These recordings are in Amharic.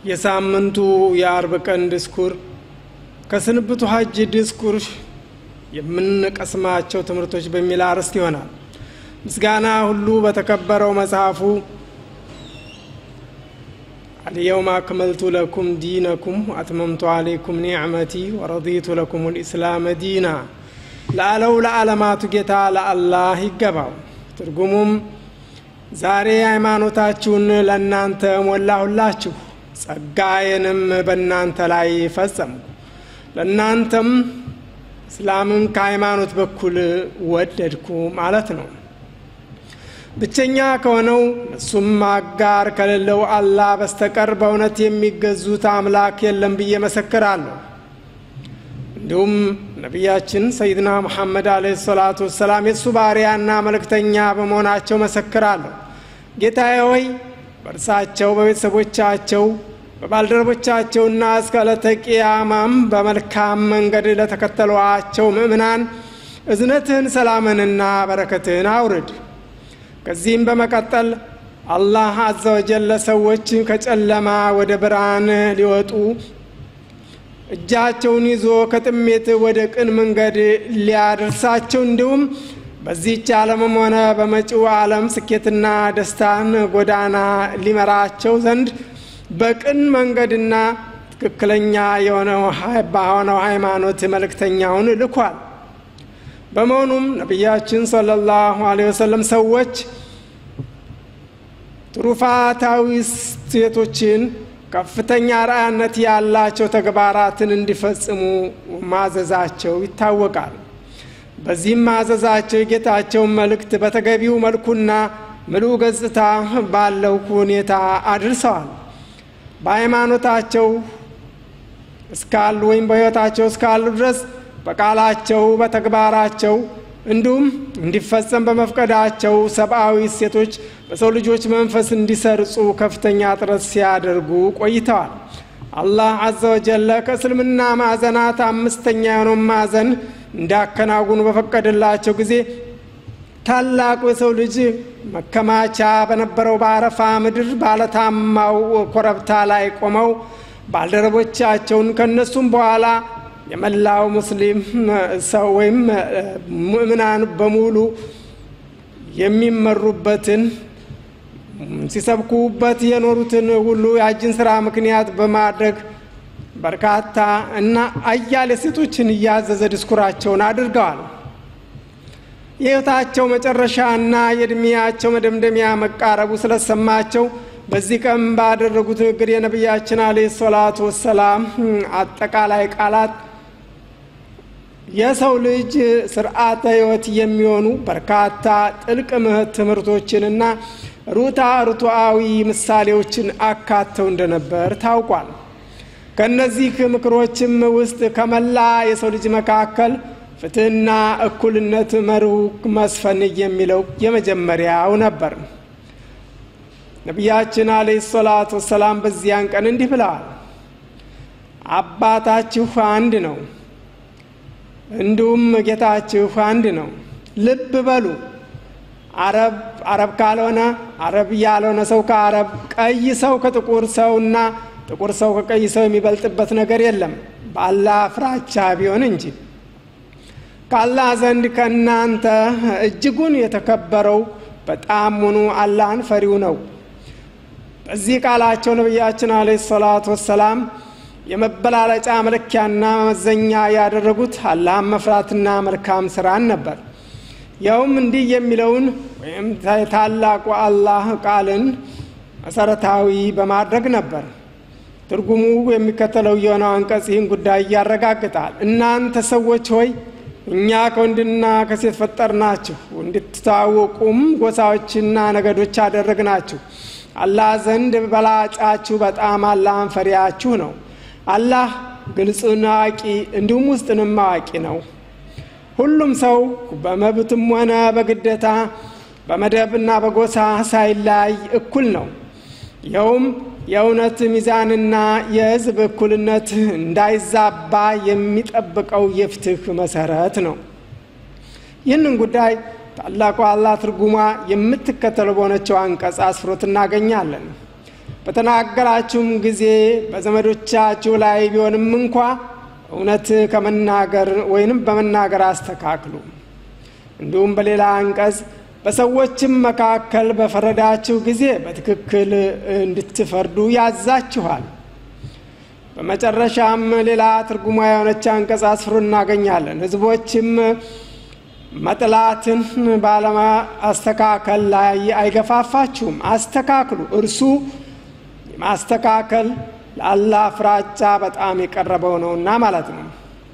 የሳምንቱ የአርብ ቀን ድስኩር ከስንብቱ ሀጅ ድስኩር የምንቀስማቸው ትምህርቶች በሚል አርዕስት ይሆናል። ምስጋና ሁሉ በተከበረው መጽሐፉ አልየውም አክመልቱ ለኩም ዲነኩም አትመምቱ አሌይኩም ኒዕመቲ ወረዲቱ ለኩም ልኢስላመ ዲና ለአለው ለዓለማቱ ጌታ ለአላህ ይገባው። ትርጉሙም ዛሬ ሃይማኖታችሁን ለእናንተ ሞላሁላችሁ፣ ጸጋዬንም በእናንተ ላይ ፈጸምኩ፣ ለእናንተም እስላምን ከሃይማኖት በኩል ወደድኩ ማለት ነው። ብቸኛ ከሆነው እሱም አጋር ከሌለው አላህ በስተቀር በእውነት የሚገዙት አምላክ የለም ብዬ መሰክራለሁ። እንዲሁም ነቢያችን ሰይድና ሙሐመድ አለይሂ ሰላቱ ወሰላም የእሱ ባሪያና መልእክተኛ በመሆናቸው መሰክራለሁ። ጌታዬ ሆይ በእርሳቸው በቤተሰቦቻቸው በባልደረቦቻቸውና እስከ ዕለተ ቂያማም በመልካም መንገድ ለተከተሏቸው ምእምናን እዝነትህን ሰላምንና በረከትህን አውርድ። ከዚህም በመቀጠል አላህ አዘ ወጀል ለሰዎች ከጨለማ ወደ ብርሃን ሊወጡ እጃቸውን ይዞ ከጥሜት ወደ ቅን መንገድ ሊያደርሳቸው እንዲሁም በዚህች ዓለምም ሆነ በመጪው ዓለም ስኬትና ደስታን ጎዳና ሊመራቸው ዘንድ በቅን መንገድና ትክክለኛ የሆነው በሆነው ሃይማኖት መልእክተኛውን ልኳል። በመሆኑም ነቢያችን ሰለላሁ ዐለይሂ ወሰለም ሰዎች ትሩፋታዊ ሴቶችን ከፍተኛ ራእያነት ያላቸው ተግባራትን እንዲፈጽሙ ማዘዛቸው ይታወቃል። በዚህም ማዘዛቸው የጌታቸውን መልእክት በተገቢው መልኩና ምሉእ ገጽታ ባለው ሁኔታ አድርሰዋል። በሃይማኖታቸው እስካሉ ወይም በሕይወታቸው እስካሉ ድረስ በቃላቸው በተግባራቸው እንዲሁም እንዲፈጸም በመፍቀዳቸው ሰብአዊ እሴቶች በሰው ልጆች መንፈስ እንዲሰርጹ ከፍተኛ ጥረት ሲያደርጉ ቆይተዋል። አላህ አዘ ወጀለ ከእስልምና ማዕዘናት አምስተኛ የሆነውን ማዕዘን እንዲያከናውኑ በፈቀደላቸው ጊዜ ታላቁ የሰው ልጅ መከማቻ በነበረው በአረፋ ምድር ባለታማው ኮረብታ ላይ ቆመው ባልደረቦቻቸውን ከእነሱም በኋላ የመላው ሙስሊም ሰው ወይም ምእምናን በሙሉ የሚመሩበትን ሲሰብኩበት የኖሩትን ሁሉ የሀጅን ስራ ምክንያት በማድረግ በርካታ እና አያሌ ሴቶችን እያዘዘ ድስኩራቸውን አድርገዋል። የሕይወታቸው መጨረሻ እና የእድሜያቸው መደምደሚያ መቃረቡ ስለሰማቸው በዚህ ቀን ባደረጉት ንግግር የነቢያችን አለይሂ ሰላቱ ወሰላም አጠቃላይ ቃላት የሰው ልጅ ስርዓተ ሕይወት የሚሆኑ በርካታ ጥልቅ ትምህርቶችንና ሩታ ርቱዓዊ ምሳሌዎችን አካተው እንደነበር ታውቋል። ከእነዚህ ምክሮችም ውስጥ ከመላ የሰው ልጅ መካከል ፍትህና እኩልነት መርሁ መስፈን የሚለው የመጀመሪያው ነበር። ነቢያችን አለይሂ ሰላቱ ወሰላም በዚያን ቀን እንዲህ ብለዋል። አባታችሁ አንድ ነው፣ እንዲሁም ጌታችሁ አንድ ነው። ልብ በሉ። አረብ አረብ ካልሆነ አረብ ያልሆነ ሰው ከአረብ፣ ቀይ ሰው ከጥቁር ሰውና ጥቁር ሰው ከቀይ ሰው የሚበልጥበት ነገር የለም በአላህ ፍራቻ ቢሆን እንጂ። ከአላህ ዘንድ ከእናንተ እጅጉን የተከበረው በጣም ሙኑ አላህን ፈሪው ነው። በዚህ ቃላቸው ነቢያችን አለይሂ ሰላቱ ወሰላም የመበላለጫ መለኪያና መመዘኛ ያደረጉት አላህን መፍራትና መልካም ስራን ነበር። ያውም እንዲህ የሚለውን ወይም ታላቁ አላህ ቃልን መሰረታዊ በማድረግ ነበር። ትርጉሙ የሚከተለው የሆነው አንቀጽ ይህን ጉዳይ ያረጋግጣል። እናንተ ሰዎች ሆይ እኛ ከወንድና ከሴት ፈጠርናችሁ፣ እንድትታወቁም ጎሳዎችና ነገዶች አደረግናችሁ። አላህ ዘንድ በላጫችሁ በጣም አላህን ፈሪያችሁ ነው። አላህ ግልጽን አዋቂ እንዲሁም ውስጥንም አዋቂ ነው። ሁሉም ሰው በመብትም ሆነ በግዴታ በመደብና በጎሳ ሳይለያይ እኩል ነው። ይኸውም የእውነት ሚዛንና የሕዝብ እኩልነት እንዳይዛባ የሚጠብቀው የፍትህ መሰረት ነው። ይህንን ጉዳይ ታላቁ አላህ ትርጉሟ የምትከተለው በሆነችው አንቀጽ አስፍሮት እናገኛለን። በተናገራችሁም ጊዜ በዘመዶቻችሁ ላይ ቢሆንም እንኳ እውነት ከመናገር ወይንም በመናገር አስተካክሉ። እንዲሁም በሌላ አንቀጽ በሰዎችም መካከል በፈረዳችሁ ጊዜ በትክክል እንድትፈርዱ ያዛችኋል። በመጨረሻም ሌላ ትርጉማ የሆነች አንቀጽ አስፍሮ እናገኛለን። ሕዝቦችም መጥላትን ባለማስተካከል ላይ አይገፋፋችሁም፣ አስተካክሉ። እርሱ ማስተካከል ለአላህ ፍራቻ በጣም የቀረበው ነውና ማለት ነው።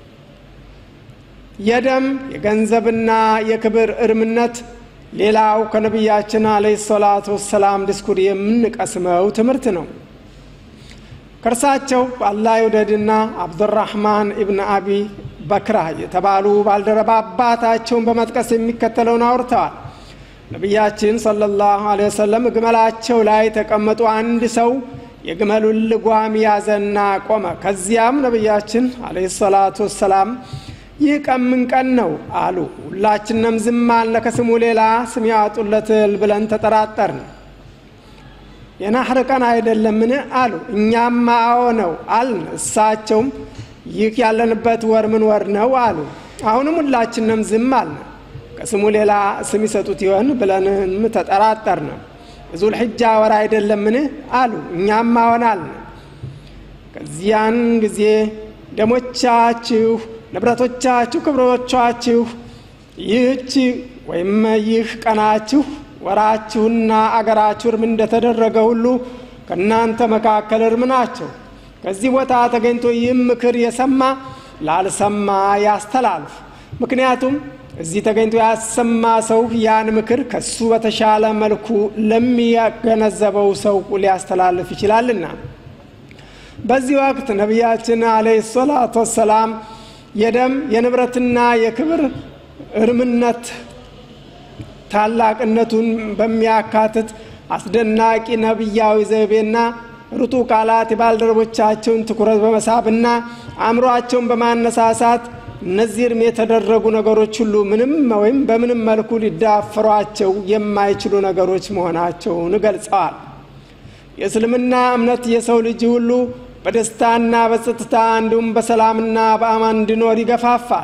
የደም የገንዘብና የክብር እርምነት ሌላው ከነቢያችን አለይሂ ሰላቱ ወሰላም ዲስኩር የምንቀስመው ትምህርት ነው። ከእርሳቸው አላህ ይውደድና አብዱራህማን ኢብን አቢ በክራ የተባሉ ባልደረባ አባታቸውን በመጥቀስ የሚከተለውን አውርተዋል። ነቢያችን ሰለላሁ ዐለይሂ ወሰለም ግመላቸው ላይ ተቀመጡ። አንድ ሰው የግመሉን ልጓም ያዘና ቆመ። ከዚያም ነቢያችን ዐለይሂ ሰላቱ ወሰላም ይህ ቀን ምን ቀን ነው አሉ። ሁላችንም ዝም አልነ። ከስሙ ሌላ ስም ያወጡለትል ብለን ተጠራጠርን። የናህር ቀን አይደለምን አሉ። እኛም አዎ ነው አልን። እሳቸውም ይህ ያለንበት ወር ምን ወር ነው አሉ። አሁንም ሁላችንም ዝም አልን። ከስሙ ሌላ ስም ይሰጡት ይሆን ብለንም ተጠራጠርን። ዙል ሕጃ ወር አይደለምን አሉ። እኛም አዎን አልን። ከዚያን ጊዜ ደሞቻችሁ፣ ንብረቶቻችሁ፣ ክብሮቻችሁ ይህች ወይም ይህ ቀናችሁ ወራችሁና አገራችሁ እርም እንደተደረገ ሁሉ ከእናንተ መካከል እርም ናቸው። ከዚህ ቦታ ተገኝቶ ይህም ምክር የሰማ ላልሰማ ያስተላልፍ። ምክንያቱም እዚህ ተገኝቶ ያሰማ ሰው ያን ምክር ከሱ በተሻለ መልኩ ለሚገነዘበው ሰው ሊያስተላልፍ ይችላልና። በዚህ ወቅት ነቢያችን አለይሂ ሰላቱ ወሰላም የደም የንብረትና የክብር እርምነት ታላቅነቱን በሚያካትት አስደናቂ ነቢያዊ ዘይቤና ርቱ ቃላት የባልደረቦቻቸውን ትኩረት በመሳብና አእምሯቸውን በማነሳሳት እነዚህ እርም የተደረጉ ነገሮች ሁሉ ምንም ወይም በምንም መልኩ ሊዳፈሯቸው የማይችሉ ነገሮች መሆናቸውን ገልጸዋል። የእስልምና እምነት የሰው ልጅ ሁሉ በደስታና በጸጥታ እንዲሁም በሰላምና በአማን እንዲኖር ይገፋፋል።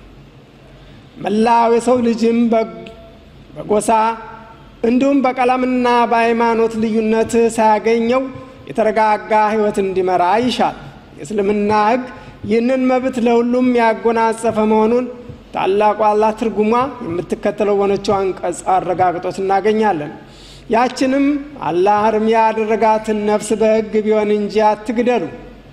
መላው የሰው ልጅም በጎሳ እንዲሁም በቀለምና በሃይማኖት ልዩነት ሳያገኘው የተረጋጋ ሕይወት እንዲመራ ይሻል። የእስልምና ሕግ ይህንን መብት ለሁሉም ያጎናጸፈ መሆኑን ታላቁ አላህ ትርጉሟ የምትከተለው በሆነችው አንቀጽ አረጋግጦት እናገኛለን። ያችንም አላህ እርም ያደረጋትን ነፍስ በሕግ ቢሆን እንጂ አትግደሉ።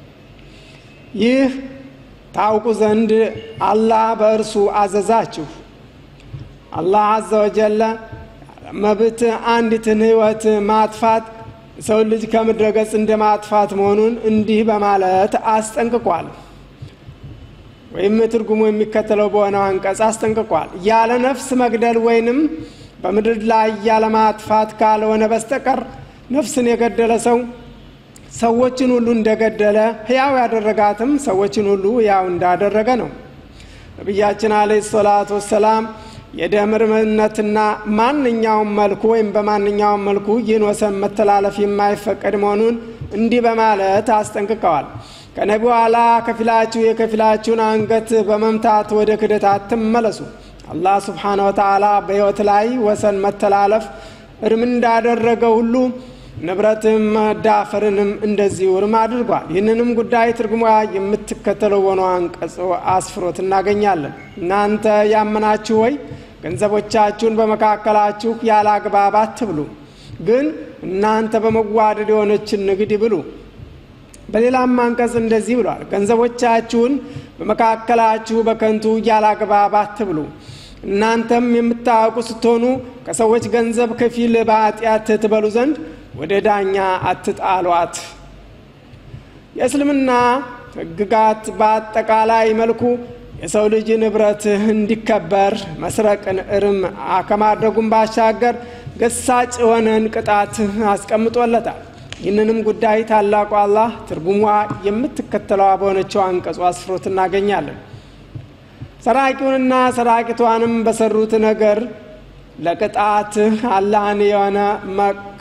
ይህ ታውቁ ዘንድ አላህ በእርሱ አዘዛችሁ። አላህ አዘ ወጀለ መብት አንዲትን ሕይወት ማጥፋት ሰው ልጅ ከምድረ ገጽ እንደ ማጥፋት መሆኑን እንዲህ በማለት አስጠንቅቋል። ወይም ትርጉሙ የሚከተለው በሆነው አንቀጽ አስጠንቅቋል። ያለ ነፍስ መግደል ወይንም በምድር ላይ ያለ ማጥፋት ካልሆነ በስተቀር ነፍስን የገደለ ሰው ሰዎችን ሁሉ እንደገደለ ሕያው ያደረጋትም ሰዎችን ሁሉ ሕያው እንዳደረገ ነው። ነቢያችን አለይሂ ሰላቱ ወሰላም የደም እርምነትና ማንኛውም መልኩ ወይም በማንኛውም መልኩ ይህን ወሰን መተላለፍ የማይፈቀድ መሆኑን እንዲህ በማለት አስጠንቅቀዋል። ከነቢ በኋላ ከፊላችሁ የከፊላችሁን አንገት በመምታት ወደ ክደት አትመለሱ። አላህ ስብሓነ ወተዓላ በሕይወት ላይ ወሰን መተላለፍ እርም እንዳደረገ ሁሉ ንብረትም መዳፈርንም እንደዚሁ እርም አድርጓል። ይህንንም ጉዳይ ትርጉሟ የምትከተለው ሆኖ አንቀጽ አስፍሮት እናገኛለን። እናንተ ያመናችሁ ወይ ገንዘቦቻችሁን በመካከላችሁ ያለ አግባብ አትብሉ፣ ግን እናንተ በመዋደድ የሆነችን ንግድ ብሉ። በሌላም አንቀጽ እንደዚህ ብሏል፣ ገንዘቦቻችሁን በመካከላችሁ በከንቱ ያለ አግባብ አትብሉ። እናንተም የምታውቁ ስትሆኑ ከሰዎች ገንዘብ ከፊል በኃጢአት ትበሉ ዘንድ ወደ ዳኛ አትጣሏት። የእስልምና ሕግጋት በአጠቃላይ መልኩ የሰው ልጅ ንብረት እንዲከበር መስረቅን እርም ከማድረጉም ባሻገር ገሳጭ የሆነን ቅጣት አስቀምጦለታል። ይህንንም ጉዳይ ታላቁ አላህ ትርጉሟ የምትከተለዋ በሆነችው አንቀጹ አስፍሮት እናገኛለን። ሰራቂውንና ሰራቂቷንም በሰሩት ነገር ለቅጣት አላህን የሆነ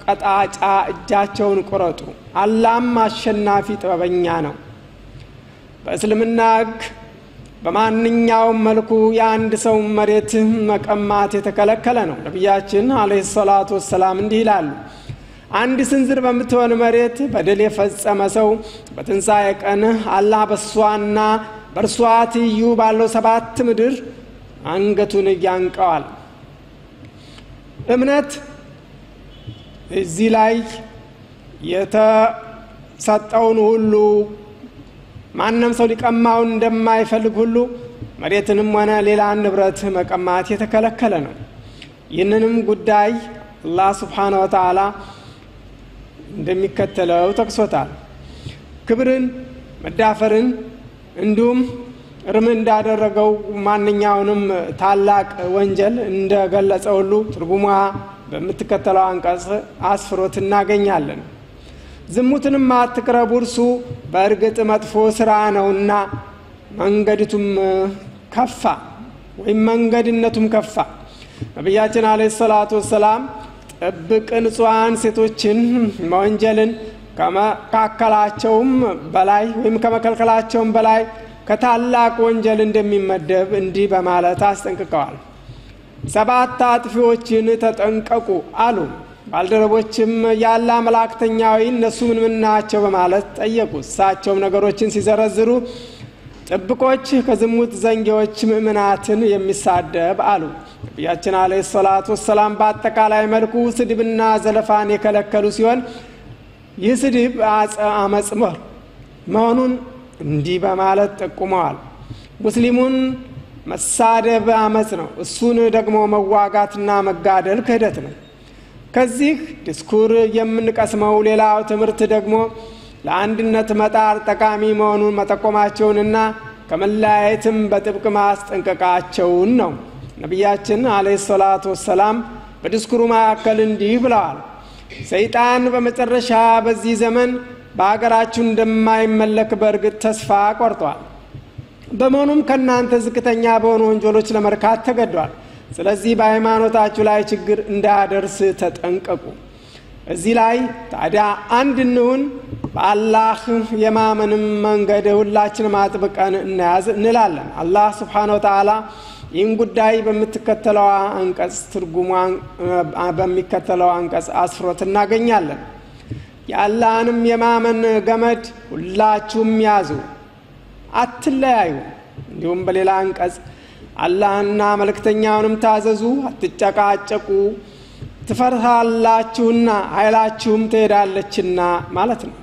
ቀጣጫ እጃቸውን ቁረጡ፣ አላህም አሸናፊ ጥበበኛ ነው። በእስልምና ሕግ በማንኛውም መልኩ የአንድ ሰው መሬት መቀማት የተከለከለ ነው። ነቢያችን አለይሂ ሰላቱ ወሰላም እንዲህ ይላሉ፣ አንድ ስንዝር በምትሆን መሬት በደል የፈጸመ ሰው በትንሣኤ ቀን አላህ በእሷና በእርሷ ትይዩ ባለው ሰባት ምድር አንገቱን ያንቀዋል። እምነት እዚህ ላይ የተሰጠውን ሁሉ ማንም ሰው ሊቀማውን እንደማይፈልግ ሁሉ መሬትንም ሆነ ሌላ ንብረት መቀማት የተከለከለ ነው። ይህንንም ጉዳይ አላህ ስብሓነ ወተዓላ እንደሚከተለው ጠቅሶታል። ክብርን፣ መዳፈርን እንዲሁም እርም እንዳደረገው ማንኛውንም ታላቅ ወንጀል እንደገለጸ ሁሉ ትርጉሟ በምትከተለው አንቀጽ አስፍሮት እናገኛለን። ዝሙትንም አትቅረቡ፣ እርሱ በእርግጥ መጥፎ ስራ ነውና መንገድቱም ከፋ ወይም መንገድነቱም ከፋ። ነቢያችን አለይሂ ሰላቱ ወሰላም ጥብቅ ንጹሐን ሴቶችን መወንጀልን ከመካከላቸውም በላይ ወይም ከመከልከላቸውም በላይ ከታላቅ ወንጀል እንደሚመደብ እንዲህ በማለት አስጠንቅቀዋል። ሰባት አጥፊዎችን ተጠንቀቁ አሉ። ባልደረቦችም ያለ መላእክተኛዊ እነሱ ምን ምን ናቸው በማለት ጠየቁ። እሳቸውም ነገሮችን ሲዘረዝሩ ጥብቆች ከዝሙት ዘንጌዎች ምእምናትን የሚሳደብ አሉ። ነቢያችን አለይሂ ሰላቱ ወሰላም በአጠቃላይ መልኩ ስድብና ዘለፋን የከለከሉ ሲሆን ይህ ስድብ አመፅ መሆኑን እንዲህ በማለት ጠቁመዋል። ሙስሊሙን መሳደብ አመፅ ነው፣ እሱን ደግሞ መዋጋትና መጋደል ክህደት ነው። ከዚህ ዲስኩር የምንቀስመው ሌላው ትምህርት ደግሞ ለአንድነት መጣር ጠቃሚ መሆኑን መጠቆማቸውንና ከመለያየትም በጥብቅ ማስጠንቀቃቸውን ነው። ነቢያችን አለይሂ ሰላቱ ወሰላም በዲስኩሩ መካከል እንዲህ ብለዋል። ሰይጣን በመጨረሻ በዚህ ዘመን በሀገራችሁ እንደማይመለክ በእርግጥ ተስፋ ቆርጧል። በመሆኑም ከእናንተ ዝቅተኛ በሆኑ ወንጀሎች ለመርካት ተገዷል። ስለዚህ በሃይማኖታችሁ ላይ ችግር እንዳያደርስ ተጠንቀቁ። እዚህ ላይ ታዲያ አንድ እንሁን፣ በአላህ የማመንም መንገድ ሁላችንም አጥብቀን እናያዝ እንላለን። አላህ ስብሓነ ወተዓላ ይህን ጉዳይ በምትከተለው አንቀጽ ትርጉሟ በሚከተለው አንቀጽ አስፍሮት እናገኛለን። የአላህንም የማመን ገመድ ሁላችሁም ያዙ፣ አትለያዩ። እንዲሁም በሌላ አንቀጽ አላህና መልእክተኛውንም ታዘዙ፣ አትጨቃጨቁ፣ ትፈርሳላችሁና ኃይላችሁም ትሄዳለችና ማለት ነው።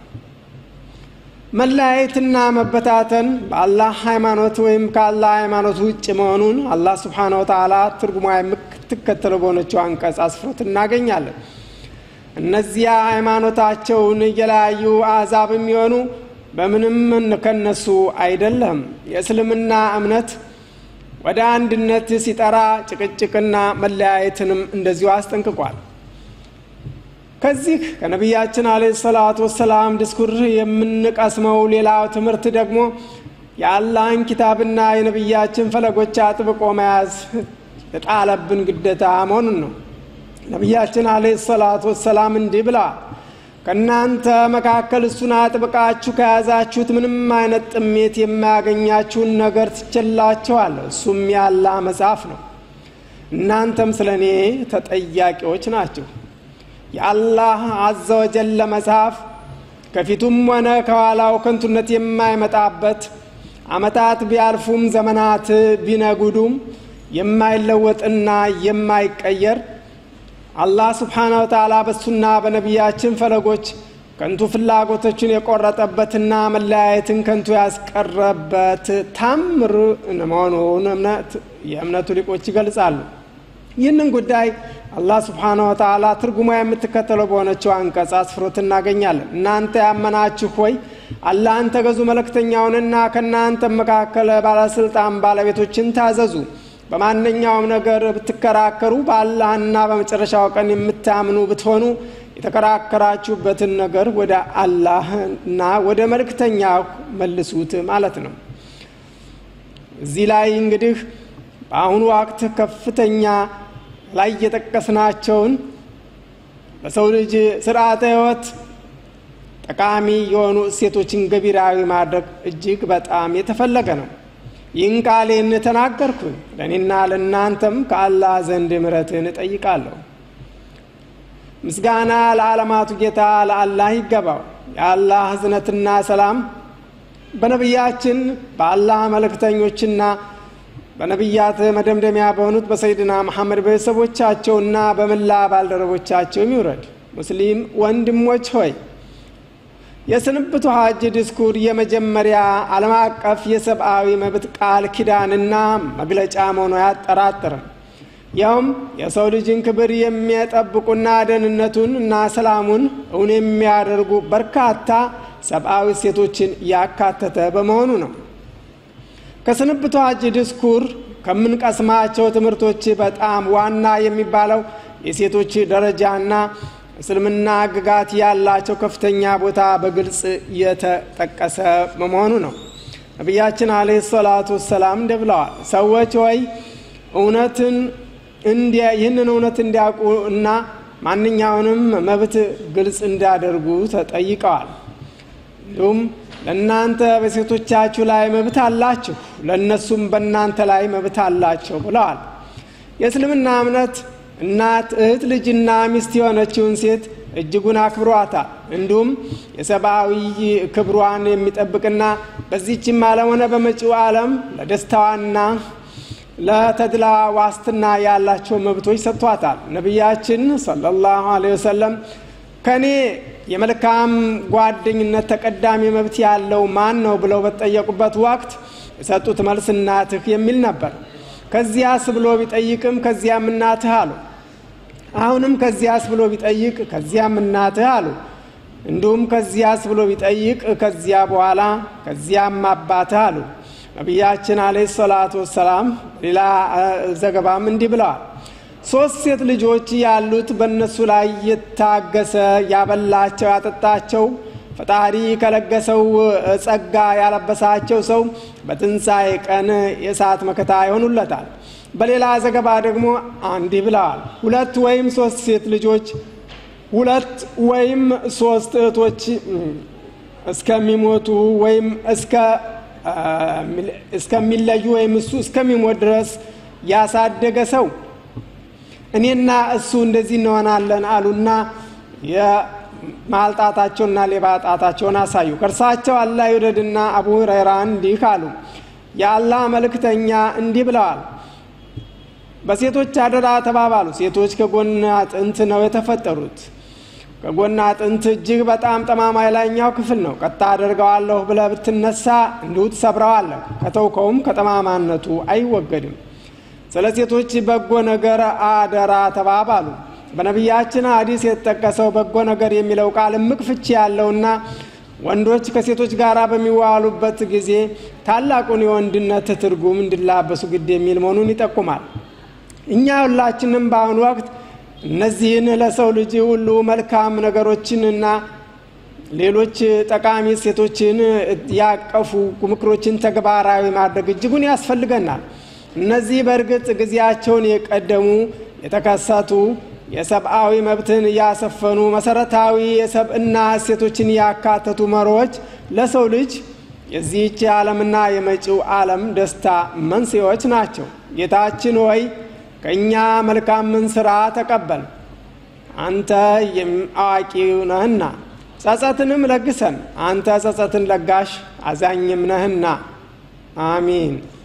መለያየትና መበታተን በአላህ ሃይማኖት ወይም ከአላህ ሃይማኖት ውጭ መሆኑን አላህ ስብሓነ ወተዓላ ትርጉሟ የምትከተለው በሆነችው አንቀጽ አስፍሮት እናገኛለን። እነዚያ ሃይማኖታቸውን እየለያዩ አሕዛብ የሚሆኑ በምንም ከነሱ አይደለም። የእስልምና እምነት ወደ አንድነት ሲጠራ ጭቅጭቅና መለያየትንም እንደዚሁ አስጠንቅቋል። ከዚህ ከነቢያችን አለይሂ ሰላቱ ወሰላም ድስኩር የምንቀስመው ሌላው ትምህርት ደግሞ የአላህን ኪታብና የነቢያችን ፈለጎች አጥብቆ መያዝ የጣለብን ግዴታ መሆኑን ነው። ነቢያችን አለይሂ ሰላቱ ወሰላም እንዲህ ብለዋል። ከእናንተ መካከል እሱን አጥብቃችሁ ከያዛችሁት ምንም አይነት ጥሜት የማያገኛችሁን ነገር ትችላችኋለሁ። እሱም የአላህ መጽሐፍ ነው። እናንተም ስለ እኔ ተጠያቂዎች ናቸው። የአላህ አዘ ወጀለ መጽሐፍ ከፊቱም ሆነ ከኋላው ከንቱነት የማይመጣበት ዓመታት ቢያልፉም ዘመናት ቢነጉዱም የማይለወጥና የማይቀየር አላህ ስብሓነ ወተዓላ በሱና በነቢያችን ፈለጎች ከንቱ ፍላጎቶችን የቆረጠበትና መለያየትን ከንቱ ያስቀረበት ታምር መሆኑን እምነት የእምነቱ ሊቆች ይገልጻሉ። ይህንን ጉዳይ አላህ ስብሓነ ወተዓላ ትርጉማ የምትከተለው በሆነችው አንቀጽ አስፍሮት እናገኛለን። እናንተ ያመናችሁ ሆይ አላህን ተገዙ፣ መልእክተኛውንና ከእናንተ መካከል ባለስልጣን ባለቤቶችን ታዘዙ። በማንኛውም ነገር ብትከራከሩ በአላህና በመጨረሻው ቀን የምታምኑ ብትሆኑ የተከራከራችሁበትን ነገር ወደ አላህና ወደ መልእክተኛው መልሱት ማለት ነው። እዚህ ላይ እንግዲህ በአሁኑ ወቅት ከፍተኛ ላይ የጠቀስናቸውን በሰው ልጅ ስርዓተ ሕይወት ጠቃሚ የሆኑ እሴቶችን ገቢራዊ ማድረግ እጅግ በጣም የተፈለገ ነው። ይህን ቃሌን ተናገርኩኝ፣ ለእኔና ለእናንተም ከአላህ ዘንድ ምሕረትን እጠይቃለሁ። ምስጋና ለዓለማቱ ጌታ ለአላህ ይገባው። የአላህ እዝነትና ሰላም በነቢያችን በአላህ መልእክተኞችና በነቢያት መደምደሚያ በሆኑት በሰይድና መሐመድ ቤተሰቦቻቸውና በመላ ባልደረቦቻቸውም ይውረድ። ሙስሊም ወንድሞች ሆይ የስንብቱ ሐጅ ዲስኩር የመጀመሪያ ዓለም አቀፍ የሰብአዊ መብት ቃል ኪዳንና መግለጫ መሆኑ አያጠራጥርም። ያውም የሰው ልጅን ክብር የሚጠብቁና ደህንነቱን እና ሰላሙን እውን የሚያደርጉ በርካታ ሰብአዊ እሴቶችን ያካተተ በመሆኑ ነው። ከስንብቱ ሐጅ ዲስኩር ከምንቀስማቸው ትምህርቶች በጣም ዋና የሚባለው የሴቶች ደረጃና እስልምና ሕግጋት ያላቸው ከፍተኛ ቦታ በግልጽ የተጠቀሰ በመሆኑ ነው። ነቢያችን አለይሂ ሰላቱ ወሰላም እንደ ብለዋል፣ ሰዎች ወይ እውነትን ይህንን እውነት እንዲያውቁ እና ማንኛውንም መብት ግልጽ እንዲያደርጉ ተጠይቀዋል። እንዲሁም ለእናንተ በሴቶቻችሁ ላይ መብት አላችሁ፣ ለእነሱም በእናንተ ላይ መብት አላቸው ብለዋል። የእስልምና እምነት እናት፣ እህት፣ ልጅና ሚስት የሆነችውን ሴት እጅጉን አክብሯታል። እንዲሁም የሰብአዊ ክብሯን የሚጠብቅና በዚህችም ዓለም ሆነ በመጪው ዓለም ለደስታዋና ለተድላ ዋስትና ያላቸው መብቶች ሰጥቷታል። ነቢያችን ሰለላሁ ዐለይሂ ወሰለም ከእኔ የመልካም ጓደኝነት ተቀዳሚ መብት ያለው ማን ነው ብለው በተጠየቁበት ወቅት የሰጡት መልስ እናትህ የሚል ነበር። ከዚያስ ብሎ ቢጠይቅም ከዚያም እናትህ አሉ። አሁንም ከዚያስ ብሎ ቢጠይቅ ከዚያም እናትህ አሉ። እንዲሁም ከዚያስ ብሎ ቢጠይቅ ከዚያ በኋላ ከዚያም አባትህ አሉ። ነቢያችን አለይሂ ሰላቱ ወሰላም ሌላ ዘገባም እንዲህ ብለዋል። ሶስት ሴት ልጆች ያሉት በእነሱ ላይ የታገሰ ያበላቸው፣ ያጠጣቸው ፈጣሪ ከለገሰው ጸጋ ያለበሳቸው ሰው በትንሣኤ ቀን የእሳት መከታ ይሆኑለታል። በሌላ ዘገባ ደግሞ እንዲህ ብለዋል። ሁለት ወይም ሶስት ሴት ልጆች ሁለት ወይም ሶስት እህቶች እስከሚሞቱ ወይም እስከሚለዩ ወይም እሱ እስከሚሞት ድረስ ያሳደገ ሰው እኔና እሱ እንደዚህ እንሆናለን አሉና የማልጣታቸውና ሌባ ጣታቸውን አሳዩ። ከእርሳቸው አላህ ይውደድና አቡ ሁረይራ እንዲህ አሉ። የአላህ መልእክተኛ እንዲህ ብለዋል፣ በሴቶች አደራ ተባባሉ። ሴቶች ከጎን አጥንት ነው የተፈጠሩት። ከጎን አጥንት እጅግ በጣም ጠማማ የላይኛው ክፍል ነው። ቀጣ አደርገዋለሁ ብለህ ብትነሳ እንዲሁ ትሰብረዋለህ። ከተውከውም ከጠማማነቱ አይወገድም። ስለ ሴቶች በጎ ነገር አደራ ተባባሉ። በነቢያችን ሐዲስ የተጠቀሰው በጎ ነገር የሚለው ቃል እምቅ ፍቺ ያለውና ወንዶች ከሴቶች ጋር በሚዋሉበት ጊዜ ታላቁን የወንድነት ትርጉም እንዲላበሱ ግድ የሚል መሆኑን ይጠቁማል። እኛ ሁላችንም በአሁኑ ወቅት እነዚህን ለሰው ልጅ ሁሉ መልካም ነገሮችንና ሌሎች ጠቃሚ እሴቶችን ያቀፉ ምክሮችን ተግባራዊ ማድረግ እጅጉን ያስፈልገናል። እነዚህ በእርግጥ ጊዜያቸውን የቀደሙ የተከሰቱ የሰብአዊ መብትን ያሰፈኑ መሰረታዊ የሰብእና እሴቶችን ያካተቱ መርሆች ለሰው ልጅ የዚህች ዓለምና የመጪው ዓለም ደስታ መንስኤዎች ናቸው። ጌታችን ሆይ ከእኛ መልካምን ሥራ ተቀበል፣ አንተ አዋቂ ነህና፣ ጸጸትንም ለግሰን፣ አንተ ጸጸትን ለጋሽ አዛኝም ነህና። አሚን